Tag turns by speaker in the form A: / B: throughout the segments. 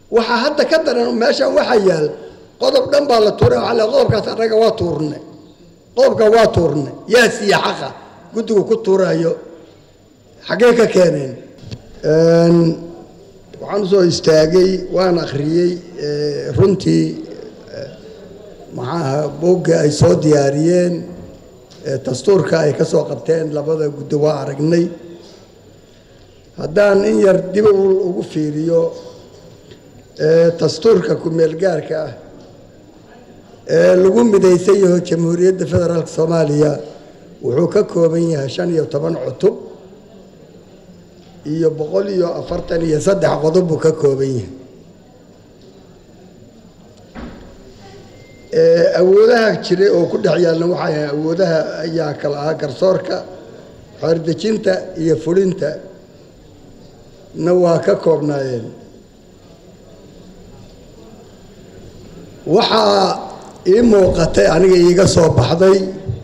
A: waxaa hadda ka daran meeshan waxaa yaal qodob dhan baa la tuuray waxaa le qodobkaas annaga waa tuurnay qodobka waa tuurnay yaa siiya xaqa guddigu ku tuurayo xaggee ka keeneen waxaan usoo istaagay waan akhriyey runtii maxaaha boogga ay soo diyaariyeen dastuurka ay ka soo qabteen labada guddi waa aragnay haddaan in yar dib ugu fiiriyo dastuurka ku-meel gaarka ah ee lagu midaysan yaho jamhuuriyadda federaalka soomaaliya wuxuu ka kooban yahay shan iyo toban cutub iyo boqol iyo afartan iyo saddex qodob buu ka kooban yahay awoodaha jiray oo ku dhex yaalna waxay ahay awoodaha ayaa kala ahaa garsoorka xeerdejinta iyo fulinta na waa ka koobnaayeen waxaa ii muuqatay aniga iiga soo baxday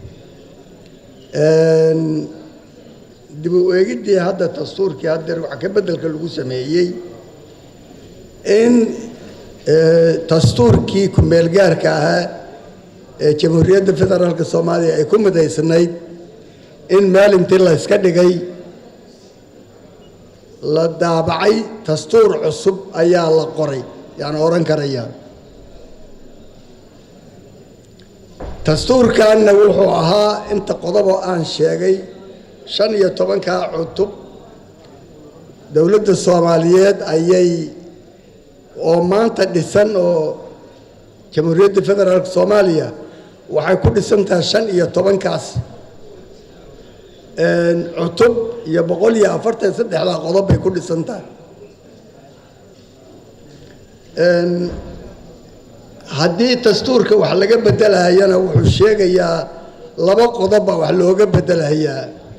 A: dib u eegiddii hadda dastuurkii haddeer wax ka beddelka lagu sameeyey in dastuurkii ku-meel gaarka ahaa ee jamhuuriyadda federaalka soomaaliya ay ku midaysnayd in maalintii la yska dhigay la daabacay dastuur cusub ayaa la qoray yaan odhan karayaa dastuurkanna wuxuu ahaa inta qodoboo aan sheegay shan iyo tobankaa cutub dowladda soomaaliyeed ayay oo maanta dhisan oo jamhuuriyadda federaalka soomaaliya waxay ku dhisan tahay shan iyo tobankaas cutub iyo boqol iyo afartan saddexdaa qodob bay ku dhisan tahay haddii dastuurka wax laga bedelahayana wuxuu sheegayaa laba qodobba wax looga bedelahayaa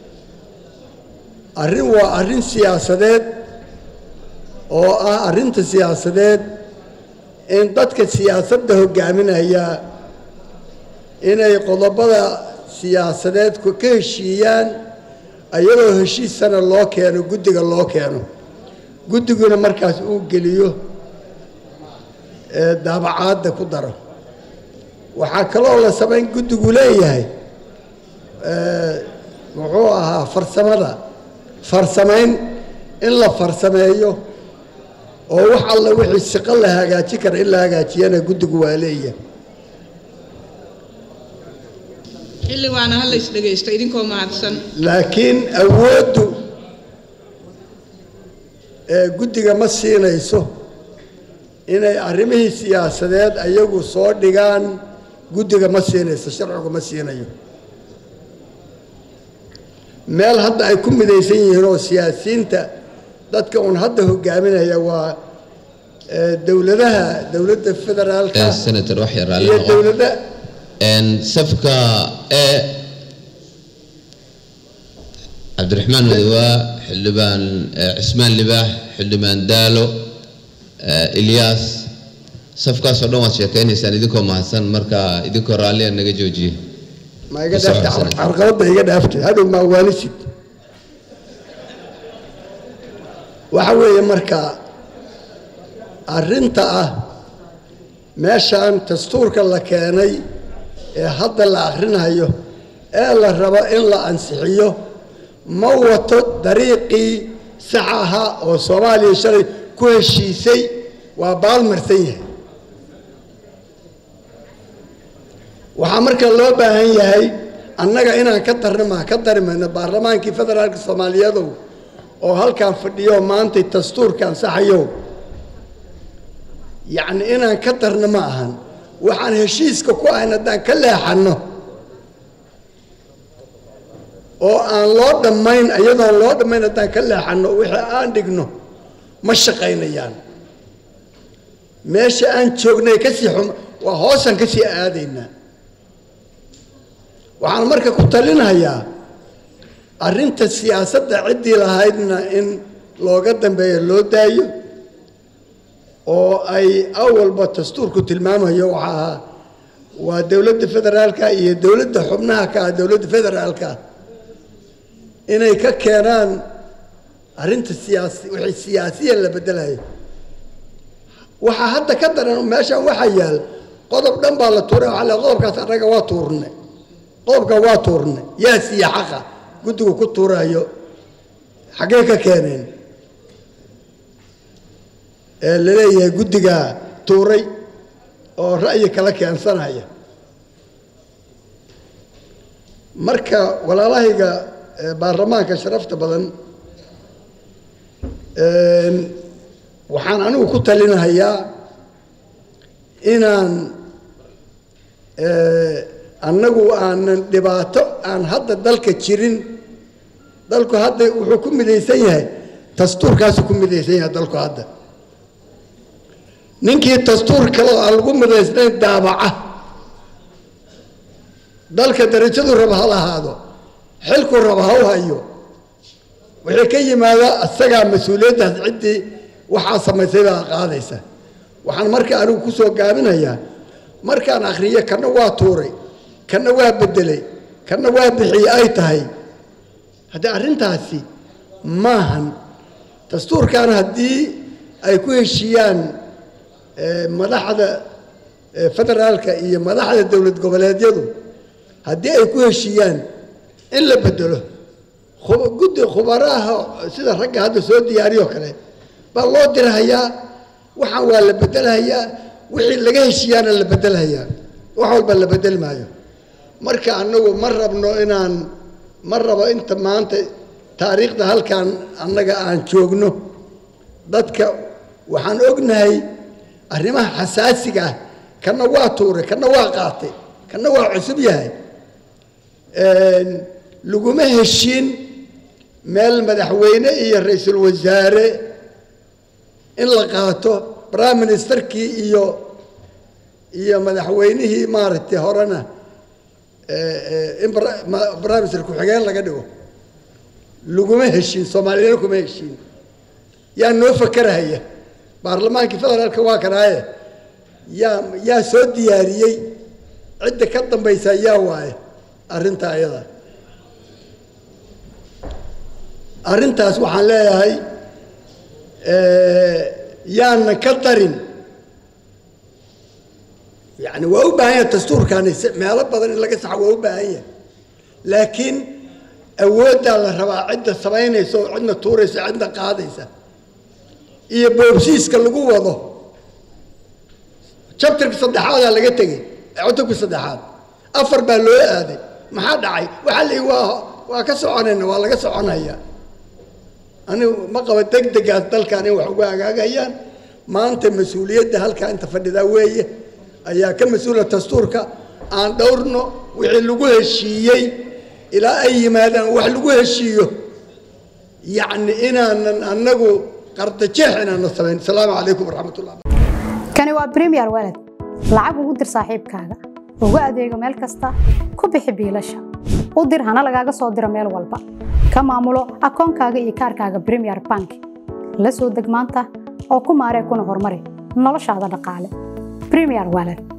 A: arrin waa arrin siyaasadeed oo ah arrinta siyaasadeed in dadka siyaasadda hogaaminaya inay qodobada siyaasadeed ka heshiiyaan iyadoo heshiisana loo keeno guddiga loo keeno guddiguna markaas uu geliyo daabacaadda ku daro waxaa kaloo la samayn guddigu leeyahay muxuu ahaa farsamada farsamayn in la farsameeyo oo wax alla wixii siqo la hagaaji kara in la hagaajiyana guddigu waa leeyahay
B: xildhibaana ha la isdhegaysto idinkoo mahadsan
A: laakiin awooddu ee guddiga ma siinayso inay arrimihii siyaasadeed ayagu soo dhigaan guddiga ma siinayso sharcigu ma siinayo meel hadda ay ku midaysan yihiin oo siyaasiyiinta dadka uun hadda hogaaminaya waa dowladaha dowladda federaalka
C: senator wax yar raalli
A: iyo
C: noqo
A: dowladda
C: Een, safka ee cabdiraxmaan madowaa xildhibaan eh, cismaan libaax xildhibaan daalo eh, ilyaas safkaasoo dhan waad sheekaynaysaan idinkoo mahadsan marka idinkoo raalliya naga joojiye
A: ma iga
C: Ku soo
A: dhaaftay
C: codsanay.
A: carqaladda iga dhaaftay hadhow maa waanisid waxa weeye marka arrinta ah meeshaan dastuurka la keenay ee hadda la akhrinayo ee la rabo in la ansixiyo ma wato dariiqii sax ahaa oo soomaaliya shalay ku heshiisay waa baalmarsan yahay waxaa marka loo baahan yahay annaga inaan ka darnima ka dari mayno baarlamaankii federaalka soomaaliyeedow oo halkan fadhiyo maantay dastuurka ansaxayow yacni inaan ka darno ma ahan waxaan heshiiska ku ahayn haddaan ka leexanno oo aan loo dhammayn iyadoon loo dhammayn haddaan ka leexanno wixii aan dhigno ma shaqaynayaan meesha aan joognay kasii xum waa hoosaan kasii aadaynaa waxaan marka ku talinayaa arrinta siyaasadda ciddii lahaydna in looga dambeeyo loo daayo oo ay awalba dastuurku tilmaamayo waxaa ahaa waa dowladda federaalka iyo dowladda xubnaha ka ah dowladda federaalka inay ka keenaan arrinta siyaasi wixii siyaasiyan la bedelayo waxaa hadda ka daran meeshan waxaa yaal qodob dhan baa la tuuray waxaa le qodobkaas annaga waa tuurnay qodobka waa tuurnay yaa siiya xaqa guddigu ku tuurayo xaggee ka keeneen ee laleeyahay guddigaa tuuray oo ra'yi kala keensanaya marka walaalahayga baarlamaanka sharafta badan waxaan anigu ku talinahayaa inaan annagu aanan dhibaato aan hadda dalka jirin dalku hadda wuxuu ku midaysan yahay dastuurkaasu ku midaysan yahay dalku hadda ninkii dastuur kale oo aan lagu midaysnayn daabaca dalka darajadu raba ha lahaado xilku raba ha u hayo wixii ka yimaada isagaa mas-uuliyaddaas ciddii waxaa samaysay baa qaadaysa waxaan marka anigu ku soo gaabinayaa markaan akhriyo kana waa tuuray kana waa beddelay kana waa bixiyey ay tahay haddii arrintaasi maahan dastuurkan haddii ay ku heshiiyaan madaxda federaalka iyo madaxda dowlad goboleedyadu haddii ay ku heshiiyaan in la bedelo guddi khubaraha sida ragga hadda soo diyaariyoo kale baa loo dirhayaa waxaan waa la bedelhayaa wixii laga heshiiyaana la bedelhayaa wax walba la bedel maayo marka annagu ma rabno inaan ma rabo inta maanta taariikhda halkan annaga aan joogno dadka waxaan ognahay arrimaha xasaasiga ah kana waa tuuray kana waa qaatay kana waa cusub yahay laguma heshiin meel madaxweyne iyo ra-iisul wasaare in la qaato prime ministerkii iyo iyo madaxweynihii maaragtay horena in prime minister ku-xigeen laga dhigo laguma heshiin soomaaliyana kuma heshiin yaa noo fakerahaya baarlamaankii federaalka waa kanaaye yaa yaa soo diyaariyey cidda ka dambaysa yaa waaye arrinta ayada arrintaas waxaan leeyahay yaana ka darin yani waa u baahan yahay dastuurkani meelo badan in laga saxo waa u baahan yahay laakiin awooddaa la rabaa cidda samaynaysa oo cidna tuuraysa cidna qaadaysa iyo boobsiiska lagu wado jabtarka saddexaadaa laga tegey cutubka saddexaad afar baa loo aaday maxaa dhacay waxaa la waa waa ka soconayna waa laga soconaya anigu ma qaba deg degaas dalkan in wax uga hagaagayaan maanta mas-uuliyadda halkaa inta fadhidaa weeye ayaa ka mas-uula dastuurka aan dhowrno wixii lagu heshiiyey ilaa ay yimaadaan wax lagu heshiiyo yacni inaanan annagu qardajeex inaana samayn asalaamu calaykum waraxmat ullah
D: kani waa premier walad lacag ugu dir saaxiibkaaga ugu adeego meel kasta ku bixi biilasha u dir hana lagaaga soo diro meel walba ka maamulo akoonkaaga iyo kaarkaaga premier bank la soo deg maanta oo ku maaree kuna horumari noloshaada dhaqaale premier walad